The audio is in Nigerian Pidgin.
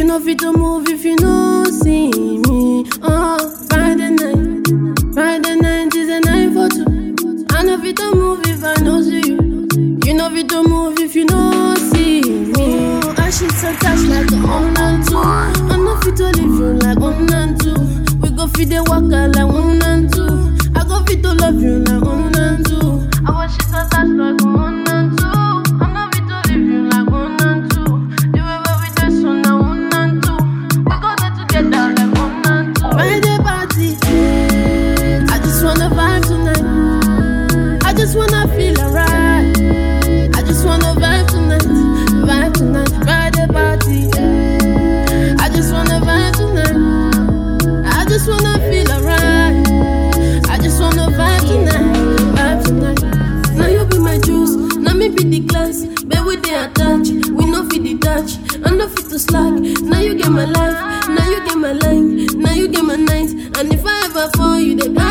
know fit to move if you no see me. Oh, Friday night, Friday night is a night for two. I know fit to move if I no see you. You know fit to move if you no see me. Oh, I should attached like a one and two. I know fit to leave you like one and two. We go fit the waka like one and two. I go fit to love you like one and two. I want shit attached like a one and two. I know fit to leave you like one and two. The way where we dey so now one and two. We go there together like one and two. Friday party, I just wanna vibe tonight. I just wanna feel alright. I just wanna vibe tonight, vibe tonight, Friday party. I just wanna vibe tonight. I just wanna feel alright. I just wanna vibe tonight, vibe tonight. Now you be my juice, now me be the glass. Baby, they attach, we no fit detach. I no fit to slack. Now you get my life, now you get my line, now you get my night. And if I ever fall, you the guy